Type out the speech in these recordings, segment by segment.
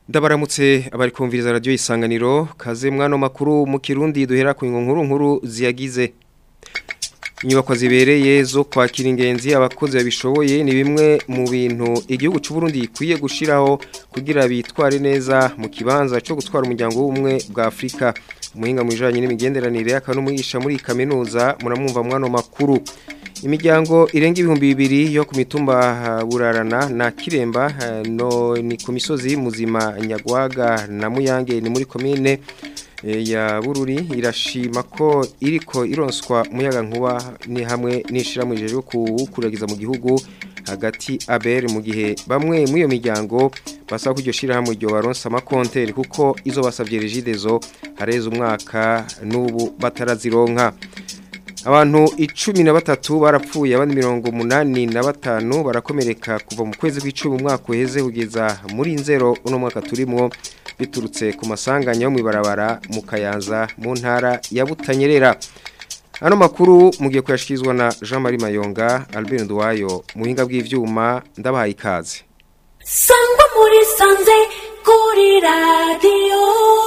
Ndabaramutse abari kumviriza radio isanganiro kaze mwano makuru mu Kirundi duhera ku nkuru nkuru ziyagize Inyubako zibereye zo kwakira ingenzi abakozi babishoboye ni bimwe mu bintu igihugu cy'u Burundi ikwiye gushiraho kugira bitware neza mu kibanza cyo gutwara umuryango w'umwe bwa Afrika umuhinga mu bijanye n'imigenderanire akanumwigisha muri kaminuza muramwumva mwano makuru imiryango irenga ibihumbi bibiri yo ku mitumba burarana na kiremba no ni ku misozi muzima nyagwaga na muyange ni muri komine ya bururi irashima ko iriko ironswa umuyaga nkuba ni hamwe n'ishirahamwe ryo kuwukuragiza mu gihugu hagati abere mu gihe bamwe muri iyo miryango basaba ko iryo shirahamwe ryo baronsa amakonteri kuko izo basavye regidezo hareze umwaka n'ubu batarazironka abantu icumi na batatu barapfuye abandi mirongo umunani na batanu barakomereka kuva mu kwezi kw'icumi umwaka uheze kugeza muri nzero uno mwaka turimo biturutse ku masanganya yo mw'ibarabara mu kayanza mu ntara ya butanyerera hano makuru mugiye kuyashikirizwa na jean marie mayonga albert nduwayo muhinga bw'ivyuma ndabahaye ikaze sangwa muri sanze kuri radiyo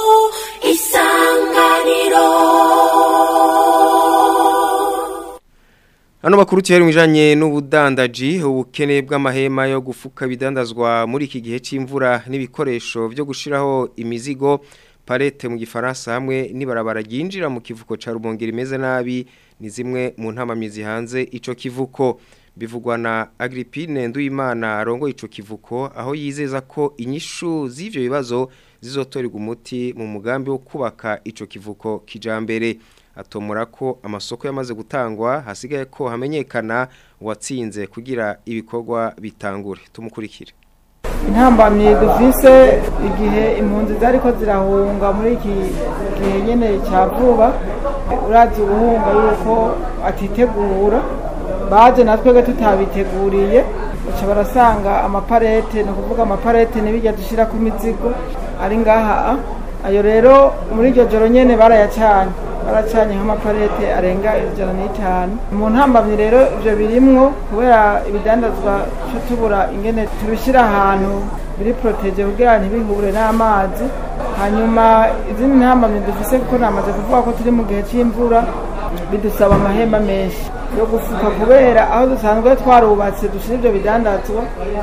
isanganiro Hano makuru tiyari mwijanye n'ubudandaji ubukene bw'amahema yo gufuka bidandazwa muri iki gihe c'imvura n'ibikoresho byo gushiraho imizigo parete mu gifaransa hamwe nibarabara ryinjira mu kivuko ca Rubongera imeze nabi ni zimwe mu ntamamizi hanze ico kivuko bivugwa na Agrippine Nduimana arongo ico kivuko aho yizeza ko inyishu z'ivyo bibazo zizotorerwa umuti mu mugambi wo kubaka ico kivuko kijambere atomora ko amasoko yamaze gutangwa hasigaye ko hamenyekana uwatsinze kugira ibikorwa bitangure tumukurikire intambamyi dufise igihe impunzi zariko zirahunga muri iki gihe nyene cya vuba urazi ubuhunga yuko atitegura baje natwebwe tutabiteguriye baca barasanga amaparete ni ukuvuga amaparete ntibijya dushyira ku mizigo ari ngaha ayo rero muri iryo joro nyene barayacanye baracanye nk'amaparete arenga ijana n'itanu mu ntambamyi rero ibyo birimwo kubera ibidandazwa cyo tubura ingene tubishyira ahantu biri poroteje kugira ntibihure n'amazi hanyuma izindi ntambamyi dufise kuko namaze kuvuga ko turi mu gihe cy'imvura bidusaba amahemba menshi yo gufuka kubera aho dusanzwe twarubatse dushyira ibyo bidandazwa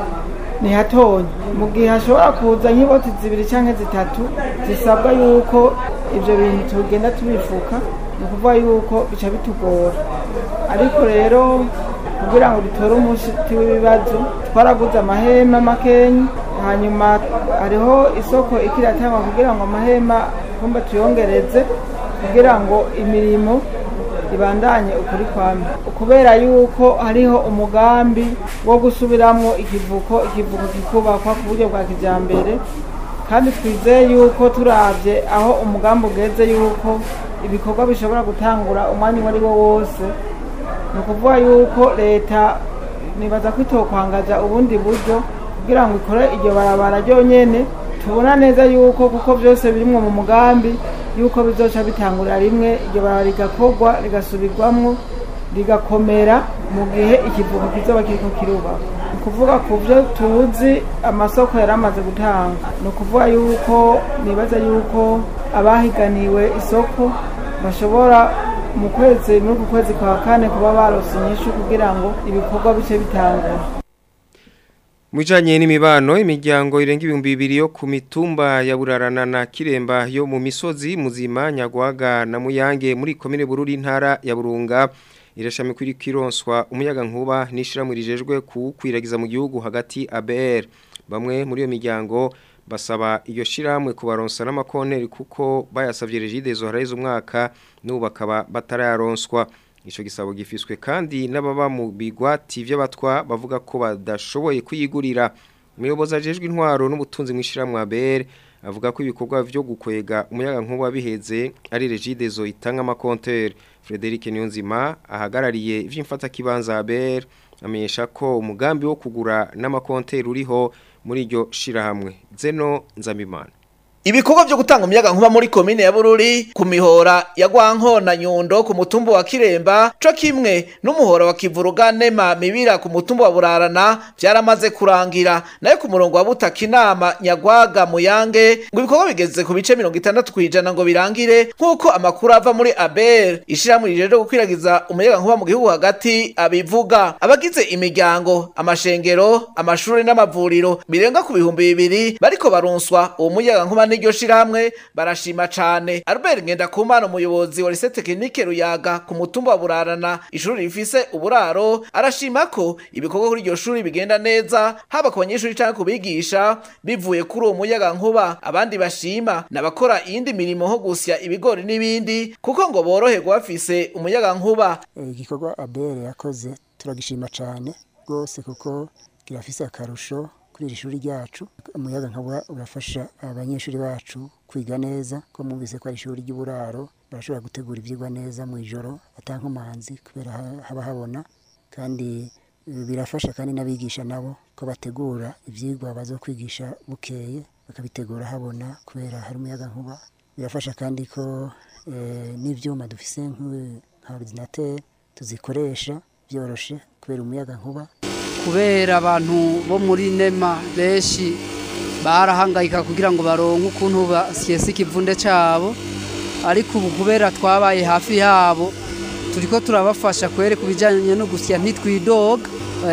ni hatonya mu gihe hashobora kuza nk'iboti zibiri cyangwa zitatu zisabwa yuko ibyo bintu tugenda tubifuka ni ukuvuga yuko bica bitugora ariko rero kugira ngo dutore umuti w'ibibazo twaraguze amahema makenyi hanyuma hariho isoko ikiratangwa kugira ngo amahema kumba tuyongereze kugira ngo imirimo ibandanye ukuri kwame kubera yuko hariho umugambi wo gusubiramwo ikivuko ikivuko kikubakwa ku buryo bwa kijambere kandi twizeye yuko turavye aho umugambi ugeze yuko ibikorwa bishobora gutangura umwanya uwo ari wo wose ni ukuvuga yuko leta nibaza ko itokwangaza ubundi buryo kugira ngo ikore iryo barabara ryonyene tubona neza yuko kuko byose birimwo mu mugambi yuko bizoca bitangurira rimwe iryo barabara rigakorwa rigasubirwamwo rigakomera mu gihe ikivuko kizoba kiriko kirubaka ni ukuvuga ku byo tuzi amasoko yari amaze gutanga ni ukuvuga yuko nibaza yuko abahiganiwe isoko bashobora mu kwezi muri uku kwezi kwa kane kuba barose inyishu kugira ngo ibikorwa bice bitangura Mwijanye n'imibano imiryango irenga ibihumbi bibiri yo ku mitumba ya burarana na kiremba yo mu misozi muzima nyagwaga na muyange muri komine bururi ntara ya burunga irashami kuri kironswa umuyaga nkuba n'ishiramwe rijejwe kuwukwiragiza mu gihugu hagati ABR bamwe muri iyo miryango basaba iyo shiramwe kubaronsa n'amakonteri kuko bayasavye regidezo haraheze umwaka n'ubu bakaba batarayaronswa Ico gisabo gifiswe kandi n'ababa mu bigwati vy'abatwa bavuga ko badashoboye kuyigurira. Umuyobozi ajejwe intwaro n'ubutunzi mw'ishiramwe ABR avuga ko ibikorwa vyo gukwega umuyaga nkuba biheze ari regidezo itanga amakonteri. Frederic Niyonzima ahagarariye ivy'imfata kibanza ABR amenyesha ko umugambi wo kugura n'amakonteri uriho muri iryo shirahamwe. Zeno Nzambimana. Ibikorwa vyo gutanga umuyaga nkuba muri komine ya Bururi ku mihora ya Gwankona Nyundo ku mutumba wa Kiremba co kimwe n'umuhora wa Kivuruga Nema Mibira ku mutumba wa Burarana vyaramaze kurangira nayo ku murongo wa Butaka inama Nyagwaga Muyange ngo ibikorwa bigeze ku bice 60 kwijana ngo birangire nkuko amakuru ava muri ABR ishiramwe rijeje gukwiragiza umuyaga nkuba mu gihugu hagati abivuga abagize imiryango amashengero amashuri n'amavuriro birenga ku bihumbi bibiri bariko baronswa uwo muyaga nkuba n'iryo shirahamwe barashima cane Albert Ngendakumana umuyobozi wa lycée technique Ruyaga ku mutumba wa Burarana ishuri rifise uburaro arashima ko ibikorwa kuri iryo shuri bigenda neza haba ku banyeshuri canke ku bigisha bivuye kuri uwo muyaga nkuba abandi bashima n'abakora iyindi mirimo nko gusya ibigori n'ibindi kuko ngo boroherwa bafise umuyaga nkuba igikorwa abere yakoze turagishima cyane rwose kuko kirafise akarusho kuri iri shuri ryacu umuyaga nkuba urafasha abanyeshuri bacu kwiga neza ko mwumvise ko ari ishuri ry'uburaro barashobora gutegura ibyigwa neza mu ijoro atankomanzi kubera ha- haba habona kandi eh, birafasha kandi n'abigisha nabo ko bategura ibyigwa bazo kwigisha bukeye bakabitegura habona kubera hari umuyaga nkuba birafasha kandi ko eh, n'ibyuma dufise nk'u- nka ordinateur tuzikoresha byoroshe kubera umuyaga nkuba kubera abantu bo muri nema benshi barahangayika kugira ngo baronke ukuntu basyesa ikivunde cyabo ariko ubu kubera twabaye hafi yabo turiko turabafasha kwere ku bijyanye no gusya ntitwidoga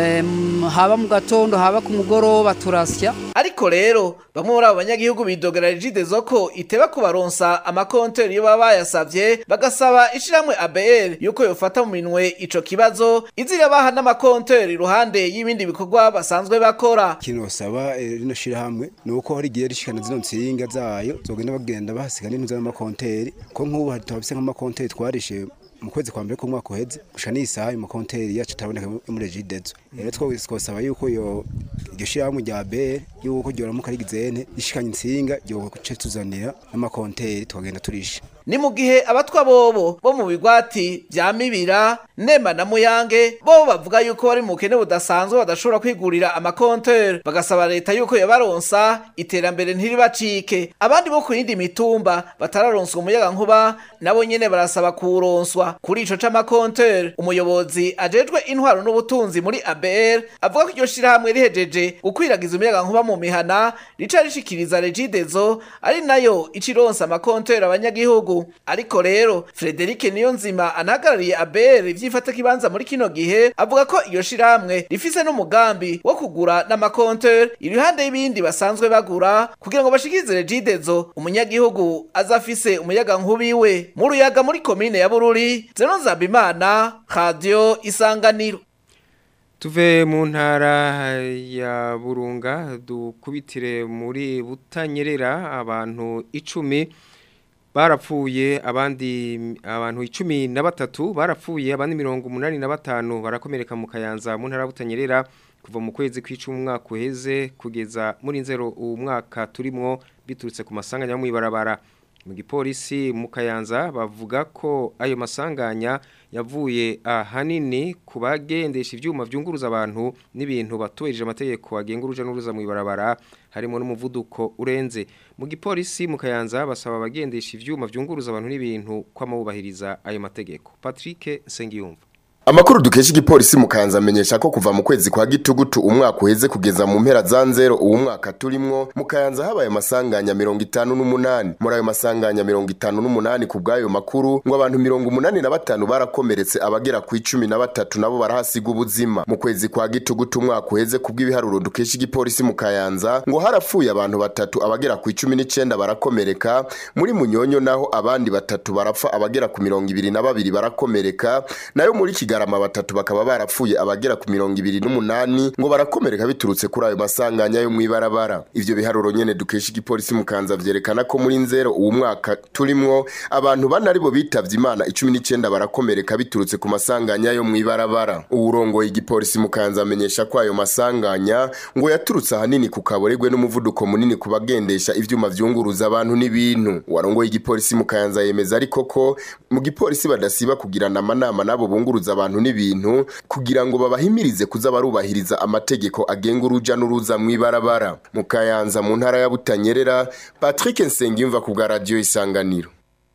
Em, haba mu gatondo haba ku mugoroba turasya ariko rero bamwe muri abo banyagihugu bidogera rigidezo ko iteba kubaronsa amakonteri iyo baba bayasavye bagasaba ishiramwe ABR yuko yofata mu minwe ico kibazo izira baha n'amakonteri iruhande y'ibindi bikorwa basanzwe bakora ikintu basaba eh, rino shirahamwe ni uko hari igihe rishikana zino nsinga zayo zogenda bagenda bahasiga n'intuza n'amakonteri ko nk'ubu hari turafise nk'amakonteri twarishe mu kwezi kwa mbere k'umwaka uheze gushika n'isaha ayo makonteri yacu ataboneka muri regidezo rero two twosaba yuko yo iryo shirahamwe rya bere yuko ryoramuka rigizene rishikanye insinga ryoce tuzanira n'amakonteri tukagenda turisha ni mu gihe abatwa bobo bo mu bigwati vya mibira nema na muyange bo bavuga yuko bari mu bukene budasanzwe badashobora kwigurira amakonteri bagasaba leta yuko yobaronsa iterambere ntiribacike abandi bo ku yindi mitumba batararonswa umuyaga nkuba nabo nyene barasaba kuwuronswa kuri ico c'amakonteri umuyobozi ajejwe intwaro n'ubutunzi muri ABR avuga ko iryo shirahamwe rihejeje gukwiragiza umuyaga nkuba mu mihana rica rishikiriza regidezo ari nayo icironsa amakonteri abanyagihugu ariko rero Frederic Niyonzima anahagarariye ABR ivyifata kibanza muri kino gihe avuga ko iyo shirahamwe rifise n'umugambi wo kugura n'amakonteri iruhande y'ibindi basanzwe bagura kugira ngo bashikirize regidezo umunyagihugu azafise umuyaga nkubiwe mu ruyaga muri komine ya Bururi Zeno Nzabimana Radio Isanganiro Tuve mu ntara ya Burunga dukubitire muri Butanyerera abantu icumi barapfuye abandi abantu icumi na batatu barapfuye abandi mirongo umunani na batanu barakomereka mu kayanza mu ntara ya Butanyerera kuva mu kwezi kw'icumi umwaka uheze kugeza muri nzero uwo mwaka turimwo biturutse ku masanganya yo mw'ibarabara mu gipolisi mu kayanza bavuga ko ayo masanganya yavuye ahanini ku bagendesha ibyuma byunguruza abantu n'ibintu batubahirije amategeko agenga uruja n'uruza mu ibarabara harimo n'umuvuduko urenze mu gipolisi mu kayanza basaba abagendesha ibyuma byunguruza abantu n'ibintu kwamubahiriza ayo mategeko Patrick Sengiyumva Amakuru dukesha igipolisi mu Kayanza amenyesha ko kuva mu kwezi kwa gitugutu umwaka uheze kugeza mu mpera za nzero uwo mwaka turimwo mu Kayanza habaye amasanganya 58 muri ayo masanganya 58 ku bw'ayo makuru ngo abantu 85 barakomeretse abagera ku 13 nabo barahasiga ubuzima mu kwezi kwa gitugutu umwaka uheze ku bw'ibiharuro dukesha igipolisi mu Kayanza ngo harapfuye abantu batatu abagera ku 19 barakomereka muri munyonyo naho abandi batatu barapfa abagera ku 22 barakomereka nayo muri Kigali Kigarama batatu bakaba barapfuye abagera ku mirongo ibiri n'umunani ngo barakomereka biturutse kuri ayo masanganya yo mw'ibarabara ivyo biharuro nyene dukesha igipolisi mu Kanza vyerekana ko muri nzero uwo mwaka turimwo abantu bane aribo bitavye imana icumi n'icenda barakomereka biturutse ku masanganya yo mw'ibarabara uwurongoye igipolisi mu Kanza amenyesha ko ayo masanganya ngo yaturutse ahanini ku kaboregwe n'umuvuduko munini ku bagendesha ivyuma vyunguruza abantu n'ibintu warongoye igipolisi mu Kanza yemeza ariko ko mu gipolisi badasiba kugirana amanama nabo bunguruza abantu abantu n'ibintu kugira ngo babahimirize kuza barubahiriza amategeko agenga uruja n'uruza mw'ibarabara mu kayanza mu ntara ya butanyerera patrick nsengiyumva ku bwa radiyo isanganiro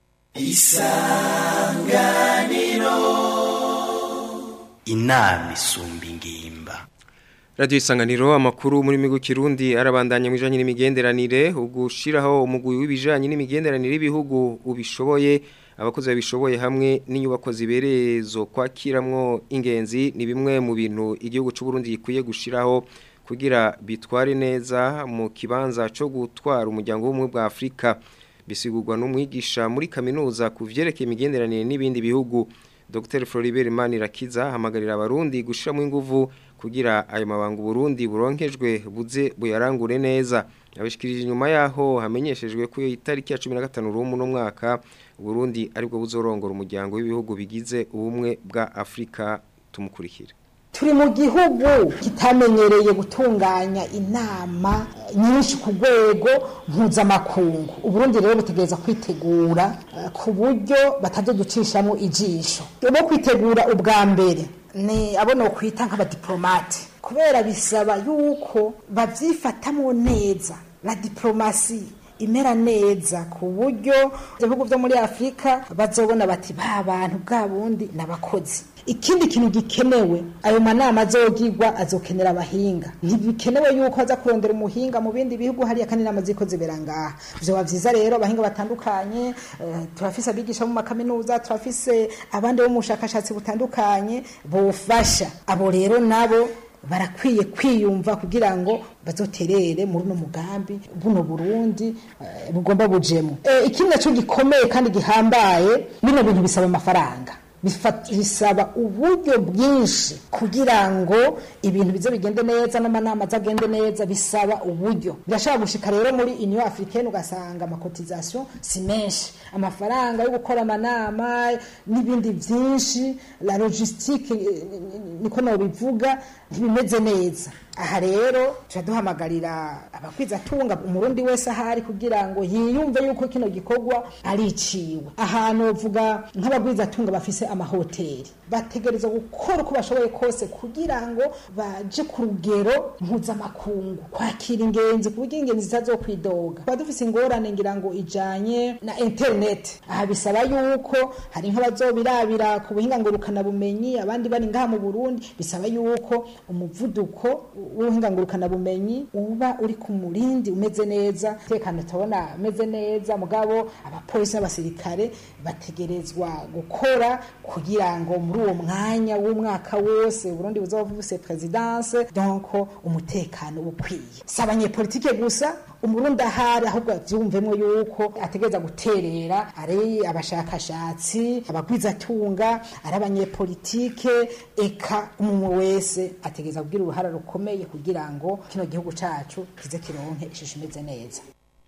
inama isumba ingimba Radio Isanganiro amakuru muri migo kirundi arabandanya mu bijanye n'imigenderanire ugushiraho umugwi w'ibijanye n'imigenderanire y'ibihugu ubishoboye abakozi babishoboye hamwe n'inyubako zibereye zo kwakiramwo ingenzi ni bimwe mu bintu igihugu cy'u Burundi gikwiye gushiraho kugira bitware neza mu kibanza cyo gutwara umuryango w'umwe bwa Afrika bisigurwa n'umwigisha muri kaminuza ku vyerekeye imigenderanire n'ibindi bihugu Dr Floribert Manirakiza hamagarira abarundi gushiramo inguvu kugira ayo mabanga Burundi buronkejwe buze buyarangure neza abishikirije inyuma yaho hamenyeshejwe ko itariki ya 15 rumu no mwaka Burundi aribwo buzorongora umuryango w'ibihugu bigize ubumwe bwa Afrika tumukurikira turi mu gihugu kitamenyereye gutunganya inama nyinshi ku rwego mpuzamakungu uburundi rero butegereza kwitegura eh, ku buryo batazoducishamo ijisho bo kwitegura ubwa mbere ni abo nokwita nk'abadiplomate kubera bisaba yuko babyifatamo neza la diplomasi imera neza ku buryo ibihugu byo muri afurika bazobona bati ba bantu bwa bundi n'abakozi ikindi kintu gikenewe ayo manama azogirwa azokenera abahinga ntibikenewe yuko aza kurondera umuhinga mu bindi bihugu hariya kandi inama ziko zibera ngaha vyoba vyiza rero abahinga batandukanye eh, turafise abigisha mu makaminuza turafise abandi bo mu bushakashatsi butandukanye bofasha abo rero nabo barakwiye kwiyumva kugira ngo bazoterere muri uno mugambi buno Burundi eh, bugomba bujemo eh, ikindi naco gikomeye kandi gihambaye bino bintu bisaba amafaranga Bifa- bisaba uburyo bwinshi kugira ngo ibintu bize bigende neza n'amanama azagende neza bisaba uburyo birashobora gushika rero muri union africaine ugasanga amakotization si menshi amafaranga yo gukora amanama n'ibindi byinshi la logistique eh, niko nobivuga ntibimeze neza aha rero turaduhamagarira abakwizatunga umurundi wese ahari kugira ngo yiyumve yuko kino gikorwa ariciwe ahantu vuga nk'abagwizatunga bafise amahoteli bategereza gukora uko bashoboye kose kugira ngo baje ku rugero mpuzamakungu kwakira ingenzi ku buryo ingenzi zitazokwidoga tuba dufise ingorane ngira ngo ijanye na internet aha bisaba yuko hari nk'abazobirabira ku buhinga ngurukanabumenyi abandi bari ngaha mu burundi bisaba yuko umuvuduko w'ubuhinga ngurukanabumenyi uba uri ku murindi umeze neza tekano tubona umeze neza mugabo abapolisi n'abasirikare bategerezwa gukora kugira ngo muri uwo mwanya w'umwaka wose Burundi buzoba bufise presidence donc umutekano ukwiye si abanyepolitike gusa umurundi ahari ahubwo avyumvemwo yuko ategereza guterera ari abashakashatsi abagwizatunga ari abanyepolitike eka umwe wese ategereza kugira uruhara rukomeye kugira ngo kino gihugu cacu kize kironke ishusho imeze neza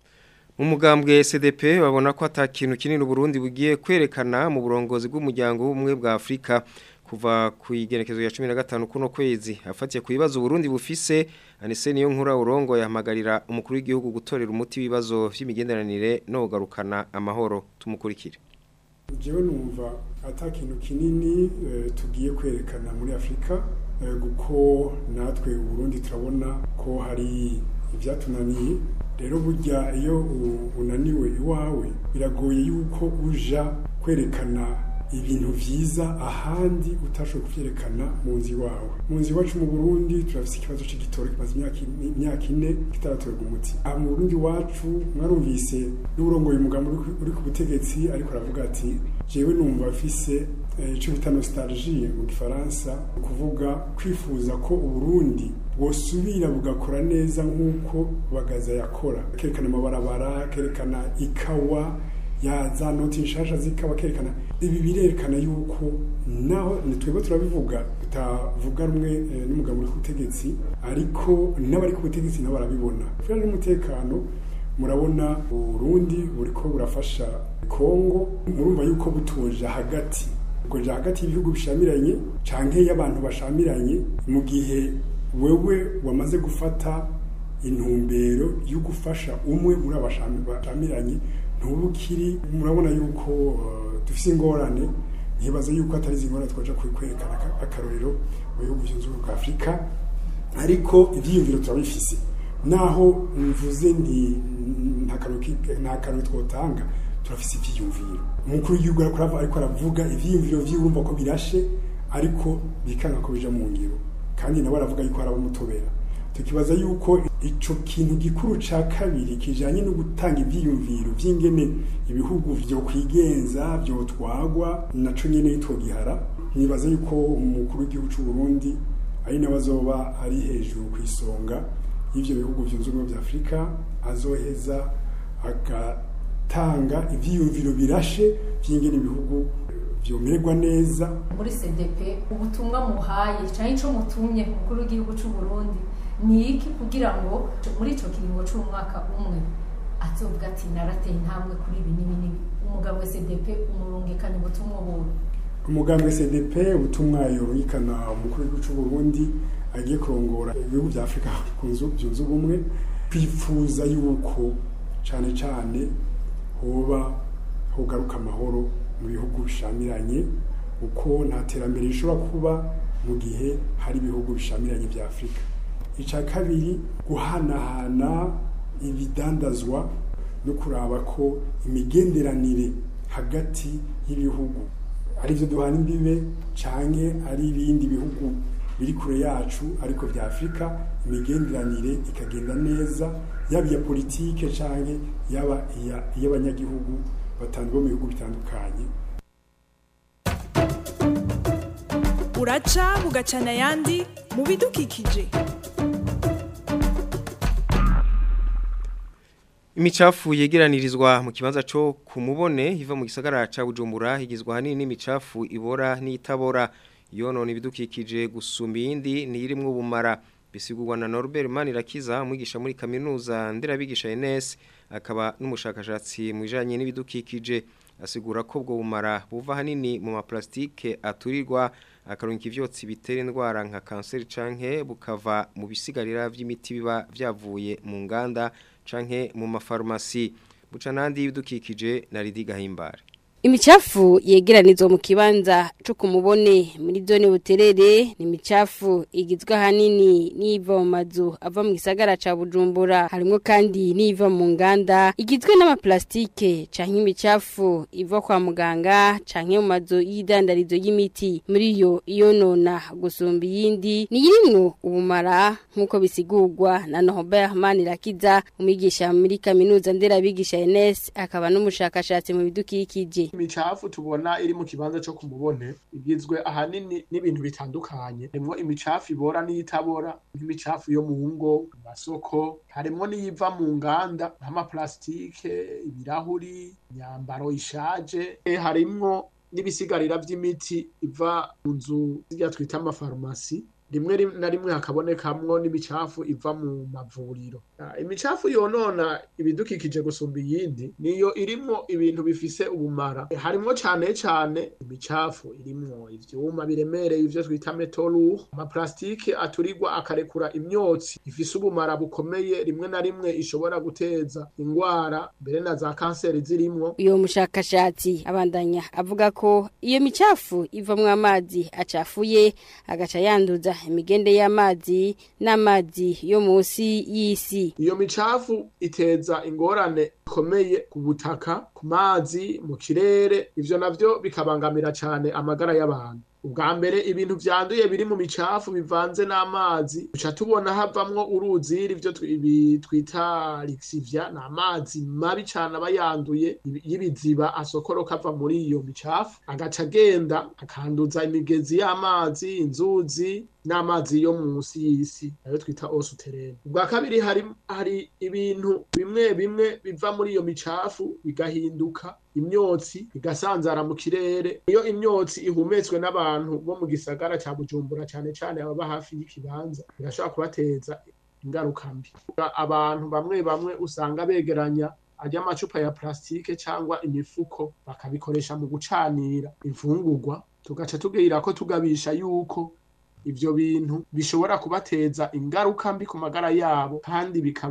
mu mugambwe SDP babona ko atakintu kinini Burundi bugiye kwerekana mu burongozi bw'umuryango w'umwe bwa Afrika kuva ku igenekezo ya 15 kuno kwezi afatiye ku bibazo Burundi bufise anise niyo nkura urongo yahamagarira umukuru w'igihugu gutorera umuti ibibazo vy'imigenderanire no kugarukana amahoro tumukurikire jewe numva ata kintu kinini eh, tugiye kwerekana muri afurika eh, kuko natwe uburundi turabona ko hari ivyatunaniye rero burya iyo u- unaniwe iwawe biragoye yuko uja kwerekana ibintu vyiza ahandi utashoboye kuvyerekana mu nzu iwawe mu nzu iwacu mu burundi turafise ikibazo c'igitoro kimaze imyaka ine- imyaka ine kitaratorerwa umuti aha mu burundi iwacu mwarumvise n'urongoye umugambi uri ku- uri ku butegetsi ariko aravuga ati jewe numva afise eh, ico bita nostalgie mu gifaransa ni ukuvuga kwifuza ko uburundi bwosubira bugakora neza nk'uko bagaza yakora kerekana amabarabara kerekana ikawa ya za noti nshasha zikaba kerekana ibi birerekana yuko naho nitwebwe turabivuga tutavuga rumwe eh, n'umugabo uri ku butegetsi ariko n'abari ku butegetsi nabo barabibona kubera n'umutekano murabona Burundi buriko burafasha Kongo murumva yuko butuje hagati kuja hagati y'ibihugu bishamiranye canke y'abantu bashamiranye mu gihe wewe wamaze gufata intumbero yo gufasha umwe muri abashamiranye ntubukiri murabona yuko uh, dufise ingorane ntibaza yuko atari izi ngorane twaja kwerekana aka- akarorero mu bihugu byunze ubumwe bwa afurika ariko ibyiyumviro turabifise naho mvuze nti nta kantu ki- nta kantu twotanga turafise ivyiyumviro umukuru w'igihugu ariko aravuga- ariko aravuga ivyiyumviro vy'urumva ko birashe ariko bikanga ko bija mu ngiro kandi nawe aravuga yuko hari abamutobera tukibaza yuko ico kintu gikuru ca kabiri kijanye no gutanga ivyiyumviro vy'ingene ibihugu vyo kwigenza vyo twagwa naco nyene yitwogihara nibaza yuko umukuru w'igihugu c'u Burundi ari nawe azoba ari hejuru ku isonga y'ivyo bihugu vyunze ubumwe vya Afurika azoheza agatanga ivyiyumviro birashe vy'ingene ibihugu vyomererwa neza muri CDP ubutumwa muhaye cyangwa ico mutumye umukuru w'igihugu cy'u Burundi ni iki kugira ngo muri ico kiringo c'umwaka umwe azovuga ati narateye intambwe kuri ibi n'ibi n'ibi umugabo wa CDP umurungikanye ubutumwa bubi umugambwe CDP ubutumwa yorungikana umukuru w'igihugu c'u Burundi agiye kurongora ibihugu vya Afurika kunzu byunze ubumwe kwifuza yuko cane cane hoba hogaruka amahoro mu bihugu bishamiranye uko nta terambere rishobora kuba mu gihe hari ibihugu bishamiranye vya Afurika ica kabiri guhanahana ibidandazwa no kuraba ko imigenderanire hagati y'ibihugu ari byo duhana imbibe canke ari ibindi bihugu biri kure yacu ariko vya Afurika imigenderanire ikagenda neza yaba iya politike canke yaba iya- iy'abanyagihugu batandukanye mu bihugu bitandukanye uraca bugacana ayandi mu bidukikije Imicafu yegeranirizwa mu kibanza cyo kumubone iva mu gisagara ca Bujumbura higizwa hanini n'imicafu ibora n'itabora yonona ibidukikije gusumba iyindi niyirimwe ubumara bisigurwa na Norbert Manirakiza umwigisha muri kaminuza nderabigisha NS akaba n'umushakashatsi mu bijanye n'ibidukikije asigura ko ubwo bumara buva hanini mu maplastike aturirwa akarunka ivyotsi bitera indwara nka kanseri canke bukava mu bisigarira vy'imiti biba vyavuye mu nganda canke mu mafarumasi buca nandi y'ibidukikije na Lidi Gahimbare Imicafu yegeranizwa mu kibanza cyo kumubone muri zone buterere ni imicafu igizwe ahanini n'iva mu mazu ava mu gisagara ca Bujumbura harimo kandi n'iva mu nganda igizwe n'amaplastike canke imicafu iva kwa muganga canke mu mazu y'idandarizo y'imiti muri yo iyonona gusumba iyindi ni yirimwo ubumara nk'uko bisigurwa na Norbert Manirakiza umwigisha muri kaminuza nderabigisha NS akaba n'umushakashatsi mu bidukikije imicafu tubona iri mu kibanza cyo kumubone igizwe ahanini n'ibintu bitandukanye harimwo imicafu ibora n'iyitabora nk'imicafu yo mu ngo mu masoko harimwo n'iyiva mu nganda nk'amaplastike ibirahuri imyambaro ishaje Eh, harimwo n'ibisigarira vy'imiti iva mu nzu zirya twita amafarumasi rimwe rim- na rimwe hakabonekamwo n'imicafu iva mu mavuriro Ah, imicafu yonona ibidukikije gusumba iyindi niyo irimwo ibintu bifise ubumara Eh, harimwo cane cane imicafu irimwo ivyuma biremereye ivyo twita metolu amaplastike aturirwa akarekura imyotsi ifise ubumara bukomeye rimwe na rimwe ishobora guteza ingwara mbere na za kanseri zirimwo uyo mushakashatsi abandanya avuga ko iyo micafu ivamwo amazi acafuye agaca yanduza imigende y'amazi n'amazi yo munsi y'isi iyo micafu iteza ingorane ikomeye ku butaka ku mazi mu kirere ivyo navyo bikabangamira cane amagara y'abantu ubwa mbere ibintu vyanduye biri mu micafu bivanze n'amazi duca tubona havamwo uruziri ivyo twi- ibi twita lixivia ni amazi mabi cane aba yanduye ibi- y'ibiziba asokoroka ava muri iyo micafu agaca agenda akanduza imigezi y'amazi inzuzi n'amazi yo munsi y'isi ayo twita osuterene ubwa kabiri hari hari ibintu bimwe bimwe biva muri iyo micafu bigahinduka imyotsi igasanzara mu kirere iyo imyotsi ihumetswe n'abantu bo mu gisagara ca bujumbura cane cane ababa hafi y'ikibanza birashobora kubateza ingaruka mbi abantu bamwe bamwe usanga begeranya arya amacupa ya plastike cyangwa imifuko bakabikoresha mu gucanira imfungurwa tugaca tubwira ko tugabisha yuko ivyo bintu bishobora kubateza ingaruka mbi ku magara yabo kandi bikaba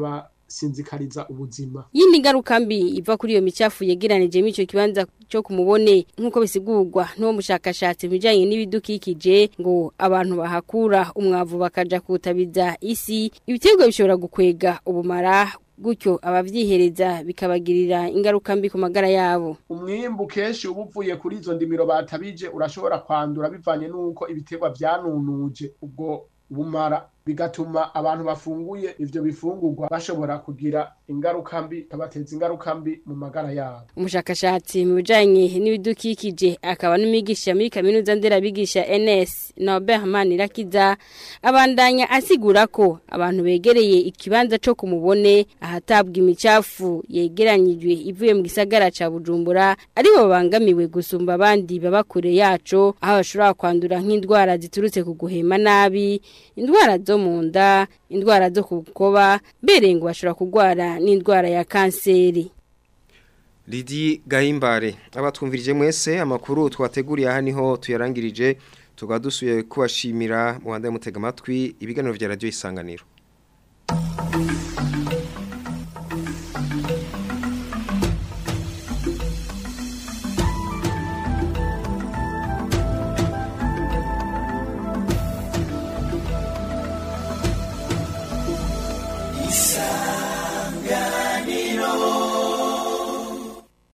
bikabasinzikariza ubuzima yindi ngaruka mbi iva kuri iyo micafu yegeranije mu icyo kibanza cyo kumubone nk'uko bisigurwa n'uwo mushakashatsi mu bijyanye n'ibidukikije ngo abantu bahakura umwavu bakaja kutabiza isi ibiterwa bishobora gukwega ubumara gutyo abavyihereza bikabagirira ingaruka mbi ku magara yabo umwimbu kenshi uba uvuye kuri izo ndimiro batabije urashobora kwandura bivanye n'uko ibiterwa vyanunuje ubwo bumara bigatuma abantu bafunguye ivyo bifungurwa bashobora kugira ingaruka mbi kabateza ingaruka mbi mu magara yabo umushakashatsi mu bijanye n'ibidukikije akaba n'umwigisha muri kaminuza nderabigisha NS Norbert Manirakiza abandanya asigura ko abantu begereye ikibanza co kumubone ahatabwa imicafu yegeranyijwe ivuye mu gisagara ca Bujumbura ari bo bangamiwe gusumba abandi baba kure yaco aho bashobora kwandura nk'indwara ziturutse ku guhema nabi indwara zo mu nda indwara zo kukoba mbere ngo bashobora kurwara n'indwara ya kanseri Lidi Gahimbare abatwumvirije mwese amakuru twateguriye aha niho tuyarangirije tugadusuye kubashimira mu banda mutega amatwi ibiganiro vya radio isanganiro